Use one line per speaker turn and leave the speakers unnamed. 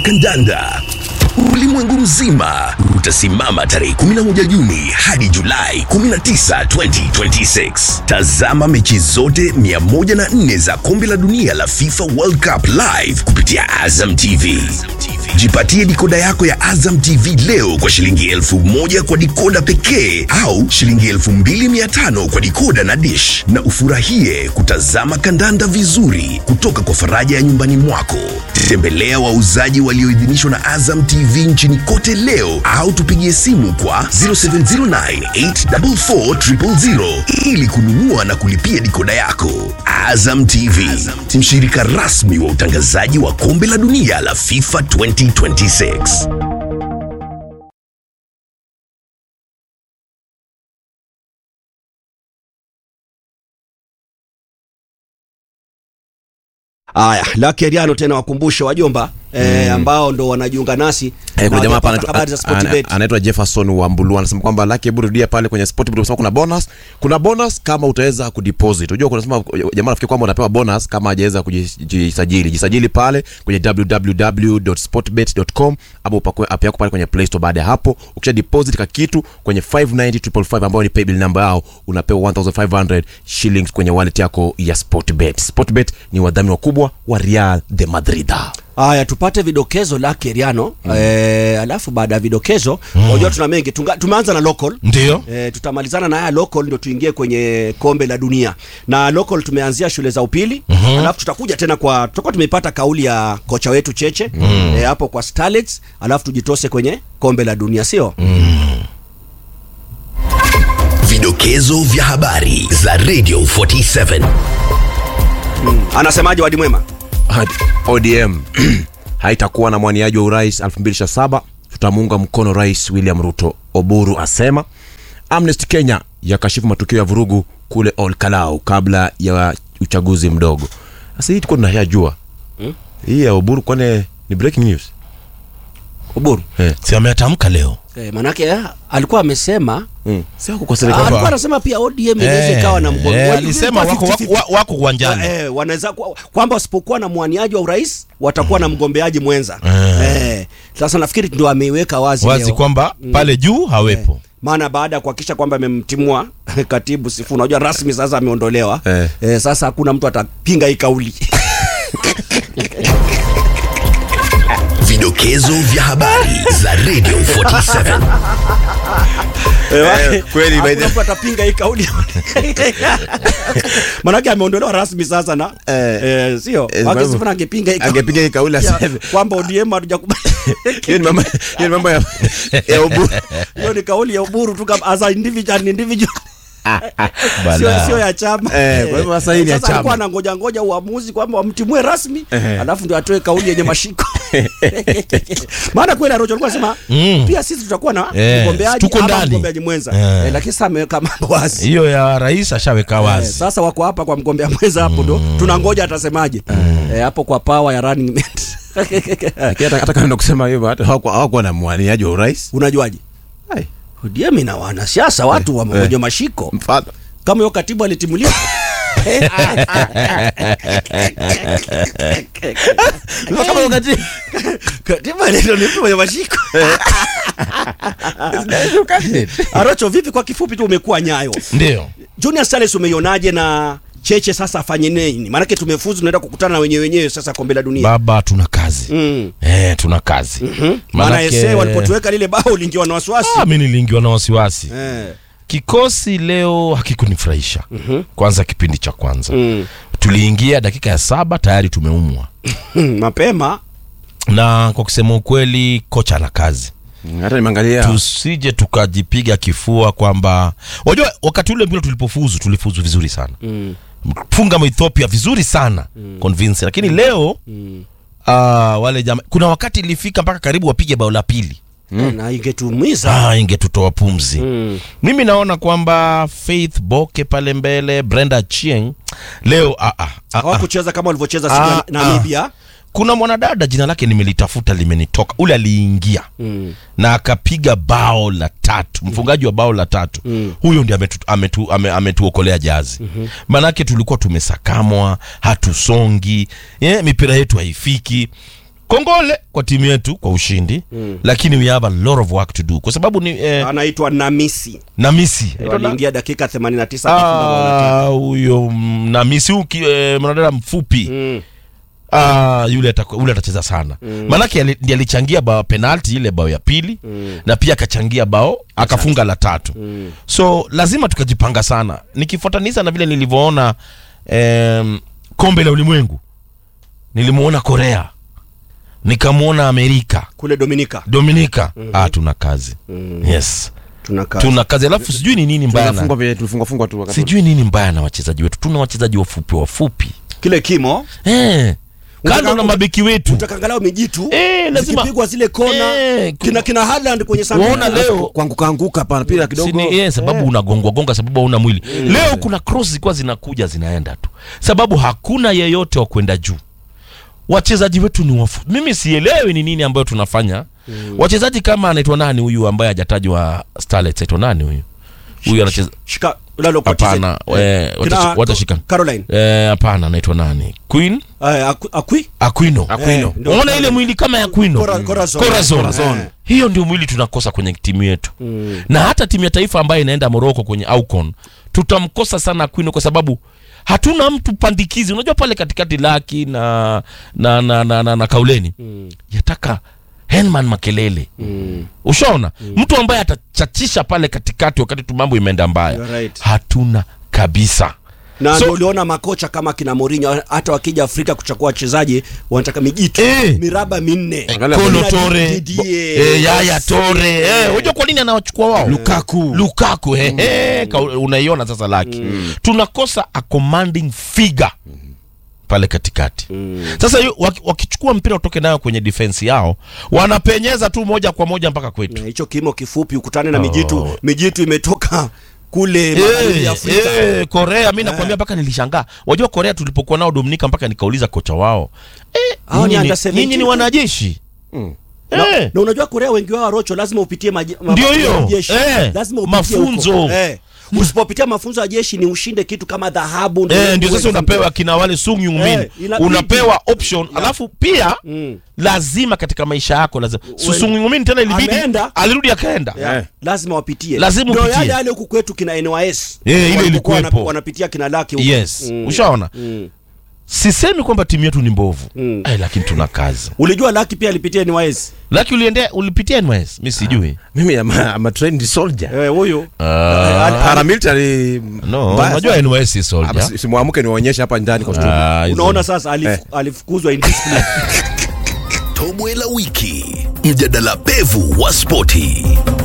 kandanda ulimwengu mzima utasimama tarehe 11 Juni hadi Julai 19, 2026. Tazama mechi zote 104 za kombe la dunia la FIFA World Cup live kupitia Azam TV. Jipatie dikoda yako ya Azam TV leo kwa shilingi elfu moja kwa dikoda pekee au shilingi elfu mbili mia tano kwa dikoda na dish, na ufurahie kutazama kandanda vizuri kutoka kwa faraja ya nyumbani mwako. Tembelea wauzaji walioidhinishwa na Azam TV nchini kote leo au tupigie simu kwa 0709844000 ili kununua na kulipia dikoda yako. Azam TV, mshirika rasmi wa utangazaji wa kombe la dunia la FIFA 2026.
Aya, Lucky Ariano tena wakumbushe wajomba eh, ambao ndo wanajiunga nasi
Eh,
na
kuna jamaa hapa
hawajapata habari za
anaitwa- ana-
Sportbet.
anaitwa Jefferson Wambulu anasema kwamba laki hebu rudia pale kwenye Sportbet unasema kuna bonus. Kuna bonus kama utaweza kudeposit. Unajua kuna sema jamaa nafikiri kwamba unapewa bonus kama hajaweza kujisajili. Jisajili pale kwenye www.sportbet.com ama upakue app yako pale kwenye Play Store. Baada ya hapo ukisha deposit ka kitu kwenye 590555 ambayo ni paybill number yao unapewa 1500 shillings kwenye wallet yako ya Sportbet. Sportbet ni wadhamini wakubwa wa Real de Madrid.
Haya, tupate vidokezo Lucky Ariano eh, alafu baada ya vidokezo unajua tuna mengi Tunga, tumeanza na local
Ndio.
E, tutamalizana na haya local ndio tuingie kwenye kombe la dunia na local tumeanzia shule za upili mm-hmm. alafu tutakuja tena kwa tutakuwa tumeipata kauli ya kocha wetu Cheche mm. e, hapo kwa Starlets alafu tujitose kwenye kombe la dunia sio
Vidokezo vya habari za Radio 47.
anasemaje wadi mwema
Hadi- ODM haitakuwa na mwaniaji wa urais 2027 tutamuunga mkono rais William Ruto, Oburu asema. Amnesty Kenya yakashifu matukio ya vurugu kule Olkalau kabla ya uchaguzi mdogo. Sasa hii tuko tunayajua hii ya Oburu, kwani ni breaking news
Uburu
eh?
Si ameatamka leo.
e, manake eh, alikuwa amesema
Mm. Si wako kwa
Ah,
serikali
alikuwa anasema pia ODM inaweza ikawa na mgomo
eh,
Wali-
alisema
ilikuwa
wako,
50-50.
wako, wako uwanjani.
Eh, wanaweza kwa- kwamba wasipokuwa na mwaniaji wa urais watakuwa na mgombeaji mwenza eh. Sasa nafikiri ndio ameiweka wazi,
wazi
leo.
kwamba pale juu hawepo.
maana baada ya kuhakikisha kwamba amemtimua katibu Sifu, unajua rasmi sasa ameondolewa
Eh.
eh, sasa hakuna mtu atapinga hii kauli
Vidokezo vya habari za Radio 47.
Eh,
kweli, by
hakuna
the-
mtu atapinga hii kauli manake ameondolewa rasmi sasa na
Eh.
eh, sio
Eh,
Wake
sababu-
Sifu na angepiga hii kauli.
angepiga hii kauli
Ya,
aseme
kwamba ODM hatujakubali
hiyo ni mambo hiyo ni mambo ya ya Oburu
hiyo ni kauli ya Uburu tu kama as a individual, individual.
Bala.
sio sio ya chama
Eh, kwa hivyo sasa hii ni ya
Sasa
chama.
alikuwa anangoja ngoja uamuzi kwamba wamtimue rasmi alafu ndio atoe kauli yenye mashiko maana kweli Arocho alikuwa anasema
Mm.
pia sisi tutakuwa na
Eh,
mgombeaji
tuko
ama
ndani.
mgombeaji mwenza
Eh.
eh, lakini sasa ameweka mambo wazi
Hiyo ya rais ashaweka
Eh,
wazi.
sasa wako hapa kwa mgombea mwenza hapo ndo tunangoja atasemaje eh, hapo kwa power ya running mate
Lakini hata hata kama ndo kusema hivyo hata hawakuwa hawakuwa na mwaniaji wa urais
unajuaje
Ai,
ODM ina wanasiasa watu wa mmoja mashiko
mfano
kama hiyo katibu alitimuliwa
kama wakati
katibu aliitwa ni mtu mwenye mashiko Arocho, vipi kwa kifupi tu umekuwa nyayo
Ndio.
Junior Stars umeionaje na Cheche sasa afanye nini? Maanake tumefuzu tunaenda kukutana na wenyewe wenyewe sasa kombe la dunia.
Baba tuna kazi.
Mm.
Eh, tuna kazi.
Maana
Manake-
ese walipotuweka lile bao lingiwa na wasiwasi.
Ah, mimi niliingiwa na wasiwasi.
Eh.
Kikosi leo hakikunifurahisha. Kwanza kipindi cha kwanza.
Mm.
Tuliingia dakika ya saba tayari tumeumwa.
Hmm, Mapema
Na kwa kusema ukweli kocha ana kazi.
hata nimeangalia
Tusije tukajipiga kifua kwamba unajua wakati ule mpira tulipofuzu tulifuzu vizuri sana.
mm.
funga Ethiopia vizuri sana mm. convince lakini leo
Mm.
uh, wale jama kuna wakati ilifika mpaka karibu wapige bao la pili
na ingetuumiza.
ah, ingetutoa pumzi
Mm.
mimi naona kwamba Faith Boke pale mbele Brenda Chieng leo ah, ah, ah, ah.
Hawakucheza kama walivyocheza siku ya
Ah,
Namibia.
kuna mwanadada jina lake nimelitafuta limenitoka ule aliingia
Mm.
na akapiga bao la tatu mfungaji wa bao la tatu
Mm.
huyo ndi ametu, ametu, ame, ametuokolea jazi mm-hmm. manake tulikuwa tumesakamwa hatusongi yeah, mipira yetu haifiki kongole kwa timu yetu kwa ushindi mm. lakini we have a lot of work to do kwa sababu ni eh,
anaitwa namisi
namisi
Ndio aliingia dakika 89 akafunga bao la tatu.
Ah, huyo mm, namisi huyu ki- eh, mwanadada mfupi
Mm.
Ah, yule ataku- yule atacheza sana mm. maanake ali- ndiye alichangia bao penalti ile bao ya pili mm. na pia akachangia bao akafunga la tatu mm. so lazima tukajipanga sana nikifuatanisha na vile nilivyoona em, kombe la ulimwengu nilimuona korea nikamwona amerika
kule dominika
dominika mm-hmm. ah, tuna kazi mm. yes
tunakaa
tuna kazi alafu sijui ni nini mbaya na-
Tulifungwa vile- tulifungwa fungwa tu wakati
sijui nini mbaya na wachezaji wetu tuna wachezaji wafupi wafupi
kile kimo
eh, kando
Utaka-
na mabeki wetu
utakangalau mijitu
Eh, lazima-
zikipigwa zile kona
Eh,
kina kina Haaland kwenye sanduku.
Waona leo
kuanguka anguka hapa mpira kidogo
Sini, yeah, sababu unagongwa gonga sababu hauna mwili leo kuna cross zilikuwa zinakuja zinaenda tu sababu hakuna yeyote wa kwenda juu wachezaji wetu ni wafu mimi sielewi ni nini ambayo tunafanya wachezaji kama anaitwa nani huyu ambaye hajatajwa starlets aitwa nani huyu huyu anacheza
shika lalo kwa
hapana
TZ.
eh,
Kina-
watashi- watashika
Caroline
Eh, hapana anaitwa nani queen
eh, Aku- akwi
aquino
Aquino.
Eh, ndio.
unaona ile mwili kama ya Aquino
Cora- Corazon.
Corazon.
Corazon.
Eh. hiyo ndio mwili tunakosa kwenye timu yetu na hata timu ya taifa ambayo inaenda Morocco kwenye Aucon tutamkosa sana Aquino kwa sababu hatuna mtu pandikizi unajua pale katikati laki na na na, na, na, na kauleni yataka Henman Makelele ushaona mtu ambaye atachachisha pale katikati wakati tu mambo imeenda mbaya
You're right.
hatuna kabisa
na
So-
ndio uliona makocha kama kina Mourinho hata wakija Afrika kuchukua wachezaji wanataka mijitu
Eh.
miraba minne
Angalia
Kolo
Kina
Tore
Didier,
eh, Yaya
Messi.
Tore eh, unajua kwa nini anawachukua wao
Lukaku.
Lukaku eh, eh, ka- unaiona sasa laki tunakosa a commanding figure pale katikati sasa yu- waki- wakichukua mpira utoke nayo kwenye defense yao wanapenyeza tu moja kwa moja mpaka kwetu
Na hicho kimo kifupi ukutane na mijitu mijitu imetoka kule magharibi
Eh,
ya Afrika
eh, Korea mi nakwambia mpaka nilishangaa wajua Korea tulipokuwa nao Dominika mpaka nikauliza kocha wao eh,
Hao ni
nyinyi ni-
under 17
nyinyi ni wanajeshi
na,
eh.
na unajua Korea wengi wao rocho lazima upitie maji- ma-
Ndio
mafunzo ya
hiyo.
jeshi.
Eh,
lazima upitie
mafunzo.
huko. eh. usipopitia mafunzo ya jeshi ni ushinde kitu kama dhahabu ndio
Eh, ndio sasa
uweze
unapewa kina wale Sung Yung Min
Eh, inabidi.
unapewa option alafu pia
Mm.
lazima katika maisha yako lazima Su-
Uwe-
Sung Yung Min tena ilibidi
Ameenda.
alirudi akaenda
Yeah.
Eh.
lazima wapitie
Lazima
Ndio
upitie.
yale yale huku kwetu kina NYS
Eh, ile
Walipokuwa
ilikuwepo.
wana- wanapitia kina laki huku.
yes
Mm.
ushaona
Mm.
sisemi kwamba timu yetu ni mbovu
Mm.
eh, lakini tuna kazi
ulijua laki pia alipitia NYS
laki uliendea ulipitia NYS mi sijui
mimi am, am a trained soldier
eh huyu
Ah,
paramilitary
no
mbaya
unajua
sana.
NYS si
Ah,
soldier
basi simwamke niwaonyeshe hapa ndani kwa studio
Ah, hizo-
unaona sasa alif,
Eh.
alifukuzwa indiscipline
Tobwe la wiki, mjadala pevu wa spoti.